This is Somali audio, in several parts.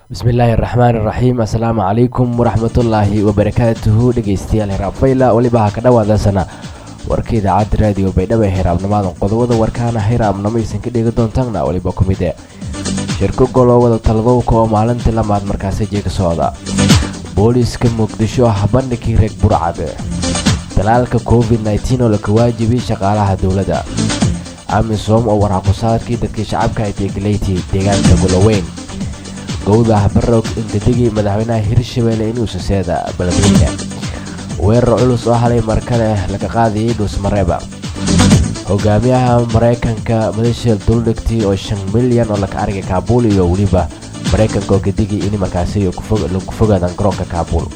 bismillaahi raxmaan iraxiim assalaamu calaykum waraxmatullaahi wabarakaatuhu dhegeystayaal hiraabfayla weliba ha ka dhawaadasana warka idaacadda raadiyo baydhabo ee hiraabnimaadan qodobada warkaana hiraabnimo aysan ka dhegi doontaanna weliba ku mide shirko golowada taladowka oo maalintii lamaad markaasi jeega socda booliiska muqdisho habandhigii reeg burcade dalaalka covid nteen oo laka waajibiyey shaqaalaha dowladda amisom oo warxaqusaadkii dadkii shacabka ay deegaleyti deegaanka goloweyn gowdah barog intadegii madaxweynaha hirshabelle inuu suseeda beledweyne weerar culus oo halay markale laga qaadayay dhuusmareeba hogaamiyaha maraykanka madashel duldhigtii oo shan milyan oo laka argay kaabuul iyo weliba maraykanka oo kadegii in markaasi lagu fogaadan garoonka kaabuul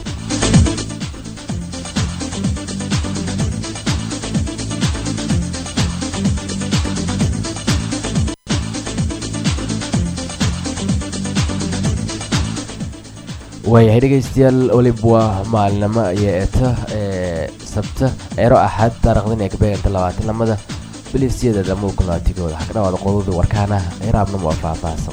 waayahay dhegeystayaal weliba waa maalinimo iyo eeta ee sabta eero axad taarikhdan ee kabeeganta labaatan lamada bilisyada damuukunaatigooda waxaa ka dhawaada qodobda warkaana hiraabnimo oo faahfaahsan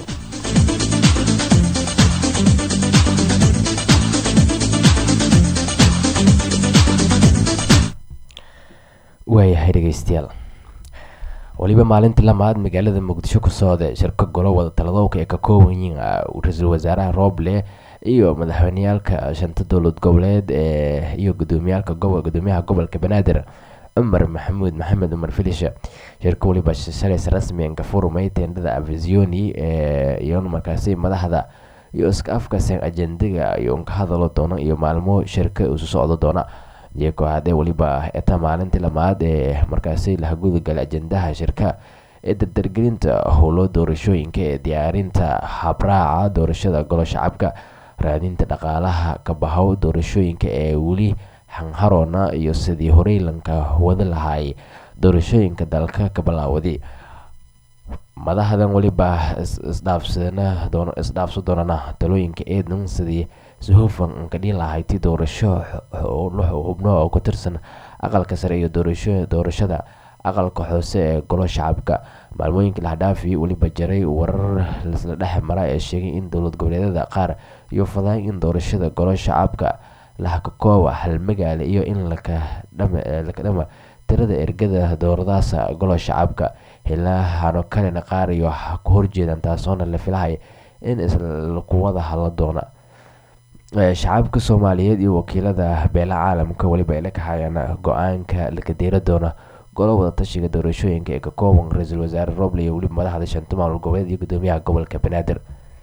waayahay dhegeystayaal weliba maalintii lamaad magaalada muqdisho ku socda shirka golo wada taladowka ee ka kooban yihiin ra-iisul wasaaraha rooble iyo madaxweyneyaalka shanta dowlad goboleed ee iyo gudoomiyaalka gudoomiyaha gobolka banaadir cumar maxamuud maxamed cumar filisha shirka weliba shalays rasmi angafurumay teendhada avisioni iyo markaasi madaxda iyo iska afkasan ajendaga iyo unka hadalo doono iyo maalmo shirka isu socdo doona iyagoo hadee weliba eta maalintii lamaad ee markaasi lahagudagala ajendaha shirka ee dardargelinta howlo doorashooyinka ee diyaarinta habraaca doorashada golo shacabka raadinta dhaqaalaha kabahow doorashooyinka ee weli hanharoona iyo sidii horeylanka wada lahaay doorashooyinka dalka ka bilaawday madaxdan weliba isdhaafso doonana talooyinka eedan sidii si hufan ka dhiin lahayti doorasho xubno oo ku tirsan aqalka sare iyo doorashada aqalka hoose ee golo shacabka maalmooyinka lahdhaafi weliba jaray warar lasla dhex mara ee sheegay in dowlad goboleedyada qaar iyo fadaay in doorashada golo shacabka lahakakooba hal magaala iyo in lakadhama tirada ergada dooradaasa golo shacabka hilahano kalena qaar iyo ku horjeedaan taasoona la filahay in islakuwada hadla doona shacabka soomaaliyeed iyo wakiilada beela caalamka weliba ay la kaxayaan go-aanka lakadeera doona golo wada tashiga doorashooyinka ee ka kooban ra-iisul wasaare roble iyo weliba madaxda shanta maamul goboleed iyo gudoomiyaha gobolka banaadir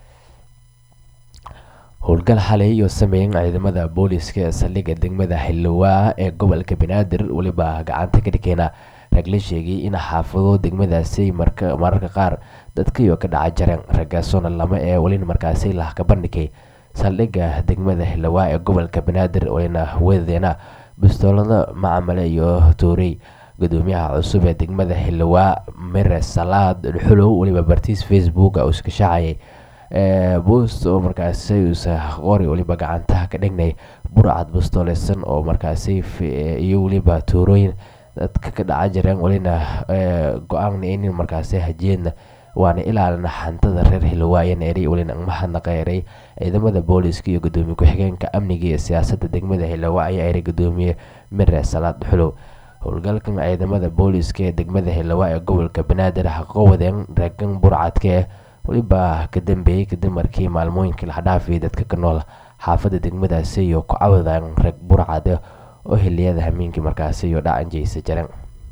howlgal xalay iyo sameeyan ciidamada booliiska ee saldhigga degmada xildhawaa ee gobolka banaadir weliba gacanta ka dhigeyna rag la sheegay in xaafado degmadaasi mararka qaar dadkaiyo ka dhaca jareen ragaasoona lama ee welina markaasi lah ka bandhigay saldhigga degmada xildhawaa ee gobolka banaadir welina wedadeena bistoolada macamale iyo toorey gudoomiyaha cusub ee degmada xildhawaa mere salaad xulow weliba bartiis facebook uu iska shaacayay boost oo markaasi uusa qori weliba gacantaha ka dhignay burcad bustoolaysan oo markaasi iyo weliba tuurooyin dadka ka dhaca jireen welina go-aanna inin markaasi hajiyeedna waana ilaalina xantada reer xildhawaayan eray welina mahadnaqa eray ciidamada booliiska iyo gudoomiye ku-xigeenka amniga iyo siyaasada degmada xildhawaa ayaa eray gudoomiye mere salaad xulow howlgalkan ciidamada booliiska ee degmada xildhawaa ee gobolka banaadir haqawadeen reegan burcadka weliba ka dambeeyey kadib markii maalmooyinkii laxdhaafiyay dadka ka nool xaafadda degmadaasi iyo ku cawadaan reeg burcade oo xiliyada hameenkii markaasi iyo dhacanjeysa jareen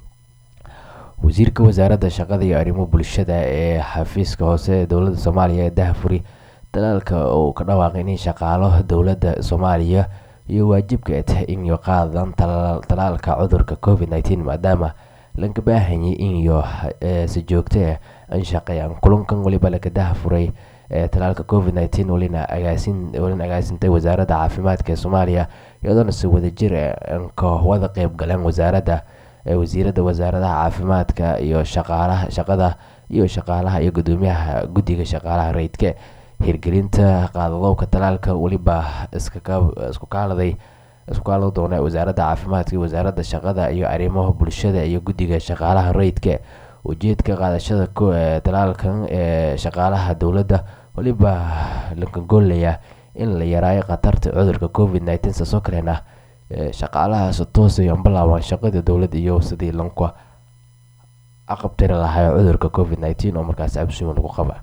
wasiirka wasaaradda shaqada iyo arrimo bulshada ee xafiiska hoose ee dowladda soomaaliya ee dahfuri dalaalka uu ka dhawaaqay in shaqaalo dowladda soomaaliya iyo waajibka ay tahay in iyo qaadan talaalka cudurka covid nteen maadaama laga baahanyay in iyo si joogto ah an shaqeeyaan kulankan weliba laga dahafuray talaalka covid nteen welina agaasin agaasintay wasaaradda caafimaadka ee soomaaliya iyadoona si wadajir ka wada qeyb galeen wasaaradda wasiirada wasaaradaha caafimaadka iyo shaqaalaha shaqada iyo shaqaalaha iyo gudoomiyaha guddiga shaqaalaha rayidka hirgelinta qaadadowka talaalka weliba isku kaaladay isku kaalada doona wasaaradda caafimaadka iyo wasaaradda shaqada iyo arrimaha bulshada iyo guddiga shaqaalaha rayidka ujeedka qaadashada talaalkan ee shaqaalaha dowladda weliba lakangoolayaa in la yaraayo khatarta cudurka covid nneteen saasoo kalena shaqaalahaas toosay bilaabaan shaqada dowladda iyo sidii lanku aqabtiri lahaa cudurka covid nneteen oo markaas cabsiwan lagu qaba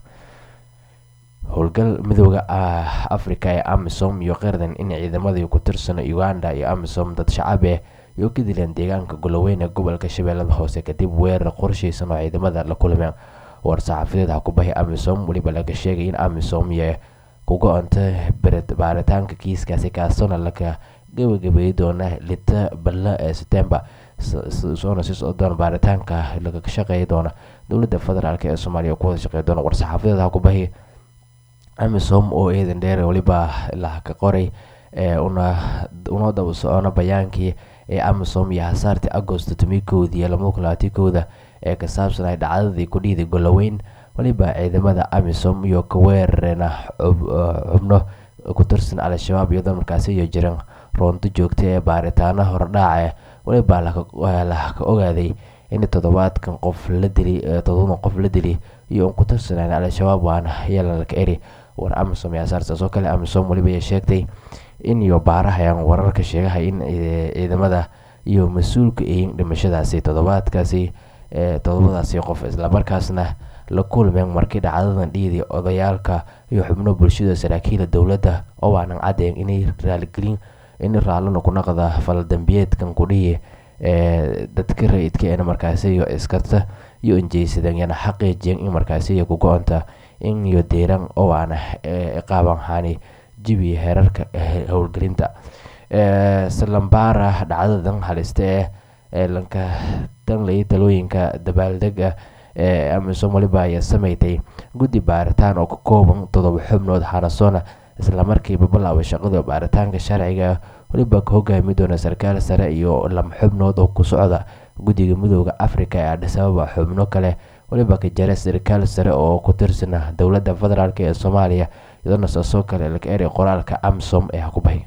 howlgal midooda africa ee amisom iyo qirdan in ciidamadii ku tirsan uganda iyo amisom dad shacabe iyo ka dileen deegaanka goloweyn ee gobolka shabeellada hoose kadib weerar qorsheysan oo ciidamada la kulmeen war-saxaafadeed xakubahi amisom weliba laga sheegay in amisom iyo ku go-anta baaritaanka kiiskaasi kaasona laga gabagabeeyi doona lita balla ee setembar soona sii socdoona baaritaanka laga shaqeeyi doona dowladda federaalk ee soomaaliya ku wada shaqeey doona war-saxaafadeed xakubahi amisom oo eedan dheer weliba la ka qoray una daba socono bayaankii ee amisom iyo hasaartii agosto tomikoodii iyo laba kun labaatan kooda ee ka saabsanay dhacdadii ku dhiiday goloweyn weliba ciidamada amisom iyo ka weerarena xubno ku tirsan al-shabaab iyadoo markaasi iyo jiran roonto joogta ee baaritaano hordhaace weliba la ka ogaaday in toddobaadkan qof la dili toddobadan qof la dili iyo un ku tirsanaan al-shabaab waana yeelan laka eri war amisom iyo hasaartaas oo kale amisom weliba ay sheegtay in iyo baarahayaan wararka sheegahay in ciidamada iyo mas-uulka eyin dhimashadaasi toddobaadkaasi toddobadaasi qof islamarkaasna la kulmeen markii dhacdadan dhiidii odayaalka iyo xubno bulshada saraakiila dowladda oo aanan caddeyn inay raaligelin in raallina ku naqda faldambiyeedkan kudhihi ee dadka rayidka eena markaasi iyo iskarta iyo injeysadan yana xaqiijiyeen in markaasi iyo ku go-onta in iyo deeran oo aana iqaaban haani jibi heerarka howlgelinta salambara dhacdadan halista ee ee lanka danlay talooyinka dabaaldega ee amisom waliba ayaa sameeytay guddi baaritaan oo ka kooban toddoba xubnood xanasoona islamarkiiba bilaabay shaqada baaritaanka sharciga weliba ka hogaami doona sarkaal sare iyo lama xubnood oo ku socda guddiga midooda africa ee adhisababa xubno kale weliba ka jara sarkaal sare oo ku tirsana dowladda federaalk ee soomaaliya iyadoona saasoo kale laga eray qoraalka amsom ee hakubahay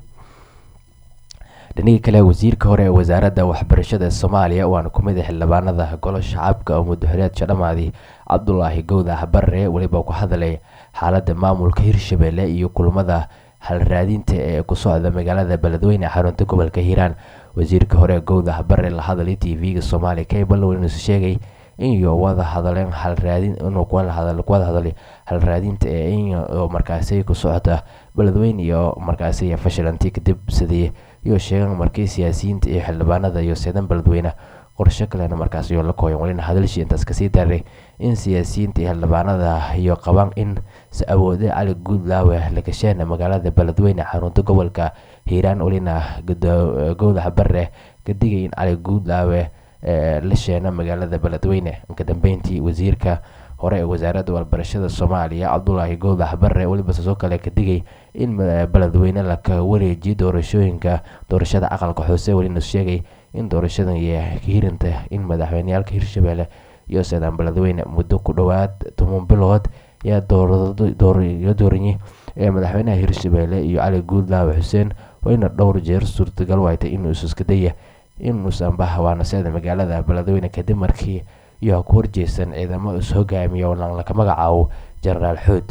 dhanigii kale wasiirka hore ee wasaaradda waxbarashada soomaaliya waana ku mid a xildhibaanada golo shacabka oo muddoxileedka dhamaaday cabdulaahi gowdax barre weliba ku hadlay xaaladda maamulka hirshabelle iyo kulmada halraadinta ee ku socda magaalada beledweyne xarunta gobolka hiiraan wasiirka hore gowdax barre la hadlay t v-ga soomaaliya cable welinuusu sheegay inyo wada hadaleen halraadin inuu kuwada hadlay halraadinta ee in markaasi ku socota beledweyne iyo markaasi fashilanti kadib sidii iyo sheegan markii siyaasiyiinta iyo xildhibaanada iyo seedan beledweyne qorshe kalena markaas iyo la kooyan welina hadalshii intaas kasii daray in siyaasiyiinta iyo xildhibaanada iyo qabaan in si awoode cali guudlaawe lagasheena magaalada beledweyne xarunta gobolka hiiraan welina gowdax bare ka digay in cali guudlaawe la sheena magaalada beledweyne inka dambeyntii wasiirka hore ee wasaaradda waxbarashada soomaaliya cabdulaahi gowdax bare weliba sasoo kale ka digay in beledweyne laka wareejiyo doorashooyinka doorashada aqalka hoose welina sheegay in doorashadan iyo hirinta in madaxweyneyaalka hirshabelle iyo seedaan beledweyne muddo ku dhowaad toban bilood yaa dooranyi ee madaxweynaha hirshabelle iyo cali guudlaawe xuseen wayna dhowr jeer suurtagal waaytay inuu iska daya inuusan bahwaana seeda magaalada beledweyne kadib markii iyo ku horjeysan ciidamo is hogaamiya oo laka magacaabo jenaraal xood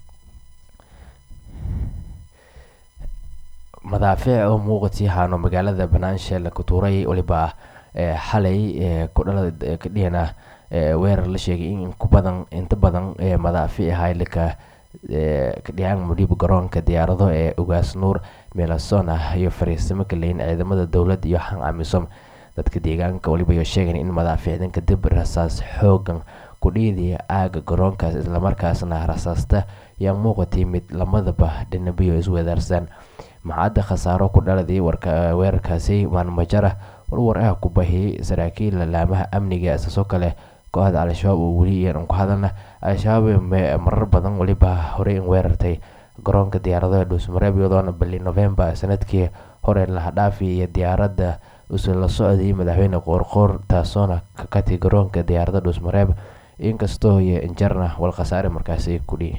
madaafiic oo muuqatii haano magaalada banaanshe laka tuuray waliba xalay kudhalada kadhihana weerar la sheegay in kubadan inta badan madaafiic ahay laka kadhiyaan mudhiib garoonka diyaarado ee ugaas nuur melasona iyo fariisimo kaleyn ciidamada dowladda iyo xan amisom dadka deegaanka waliba iyo sheegan in madaafiicdan kadib rasaas xoogan kudhiidii aaga garoonkaas islamarkaasna rasaasta yaa muuqatay mid lamadaba dhinabiyo isweedaarsaan maxaada khasaaro ku dhaladay weerarkaasi maalmajara warwar ah ku bahiyey saraakiil laamaha amniga isasoo kale kooxda al-shabaab oo weli iyan ku hadalna al-shabaab marar badan weliba horey in weerartay garoonka diyaaradaha dhuusmareeb iyadoona bili novembar sanadkii hore lahadhaafi iyo diyaaradda usa la socday madaxweyne qoorqoor taasoona ka katay garoonka diyaaradda dhuusmareeb inkastoo iyo injarna wal khasaare markaasi kudhihi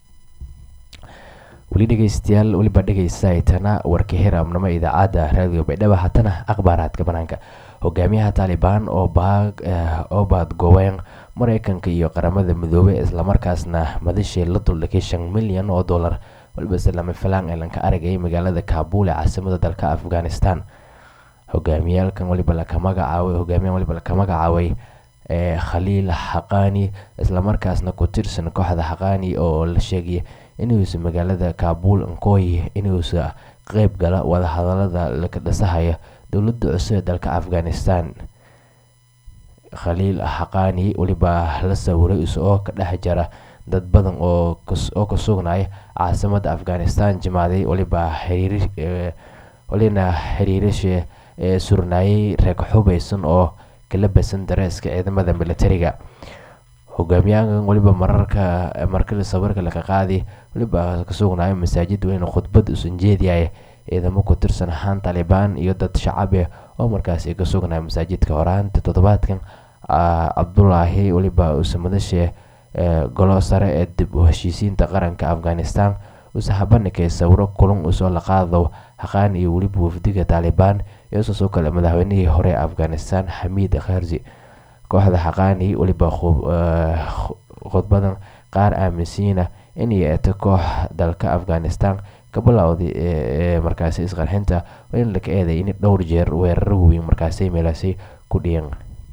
weli dhegeystayaal weliba dhegeysaaytana warka hiraamnimo idaacadda raadiyo baydhaba hatana akhbaaraadka banaanka hogaamiyaha taalibaan oo baad goobeen mareykanka iyo qaramada midoobey islamarkaasna madashii la duldhigay shan milyan oo dollar walbase lama filaan ee lanka aragay magaalada kaabul ee caasimada dalka afghanistan hogaamiyaalkan waliba laka magacaabay hogaamiyahan waliba laka magacaabay ee khaliil xaqaani islamarkaasna ku tirsan kooxda xaqaani oo la sheegay inuusa magaalada kaabul nkooy inuusa qeyb gala wadahadalada laka dhisahaya dowladda cusub ee dalka afghanistan khaliil xaqaani weliba la sawiray isagoo ka dhex jara dad badan oo ka sugnay caasimada afghanistan jimaaday waliba walina xiriirasha ee surnaayay reeg xubeysan oo kala basan dareeska ciidamada militariga hogaamiyahan waliba mararka markii sawirka laga qaaday waliba ka sugnaayo masaajid weyn khudbad usan jeediyay ciidamo ku tirsan ahaan taalibaan iyo dad shacabe oo markaasi ka sugnaya masaajidka horaanta toddobaadkan cabdulaahi waliba uuse madasha golo sare ee dib u heshiisiinta qaranka afghanistan uuse habanikay sawiro kulan usoo la qaado haqaan iyo weliba wafdiga taalibaan iyo sidoo kale madaxweynihii hore ee afghanistan xamiid kharzi kooxda xaqaani weliba khudbadan qaar aaminsiina inay eeto koox dalka afghanistan ka bilowday ee markaasi isqarxinta in laga eeday in dhowr jeer weeraro weyn markaasi meelaasay ku dhiyan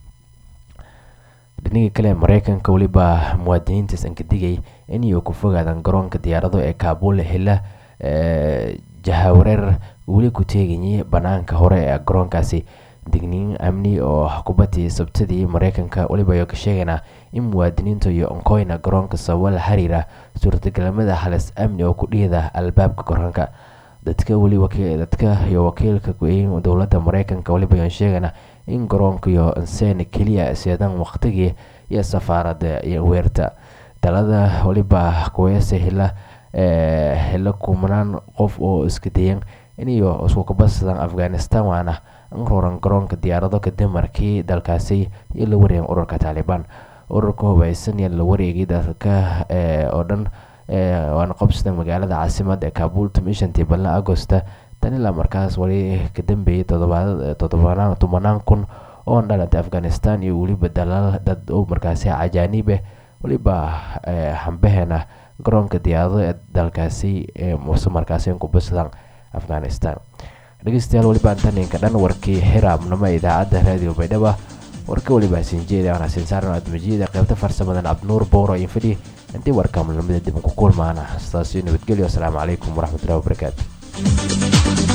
dhinaga kale mareykanka weliba muwaadiniintaas aan ka digay inay ku fogaadaan garoonka diyaarado ee kaabul hela jahawareer weli ku teegayay banaanka hore ee garoonkaasi digniin amni oo xukuumadii sabtadii mareykanka weliba ayaa ka sheegaynaa in muwaadiniinta iyo onkoyna garoonka sababo la xiriira suurtagalnimada halis amni oo ku dhiida albaabka garoonka dadka weli dadka iyo wakiilka ku-eyn dowladda mareykanka weliba ayaan sheegaynaa in garoonka iyo inseen keliya seedan waqtigii iyo safaarada iyo weerta dalada weliba kuweese hela hela kumanaan qof oo iska dayan iniyo isku kabadsadaan afghanistan waana roran garoonka diyaarado kadib markii dalkaasi iyo la wareegay ururka taalibaan ururka hubeysan iyo la wareegay dalka oo dhan waana qobsada magaalada caasimada ee kaabul shantii balla agosta tan ilaa markaas wali ka dambeeyay tobanaan kun oo dhalantay afghanistan iyo weliba dalaal dad oo markaasi cajaaniib ah weliba hambaheena garoonka diyaarado ee dalkaasi muse markaasi kubadsadaan afghanistan dhegeystayaal weliba antaninka dhan warkii xiraabnimo idaacadda raadiyo baydhaba warka weliba sinjeeda aan xasin saaran admajiida qaybta farsamadan cabdinuur booro iyo fidhi intii warka mulamada dib ku kulmaana sidaasi nabadgelyo asalaamu calaykum waraxmatullahi wabarakaatu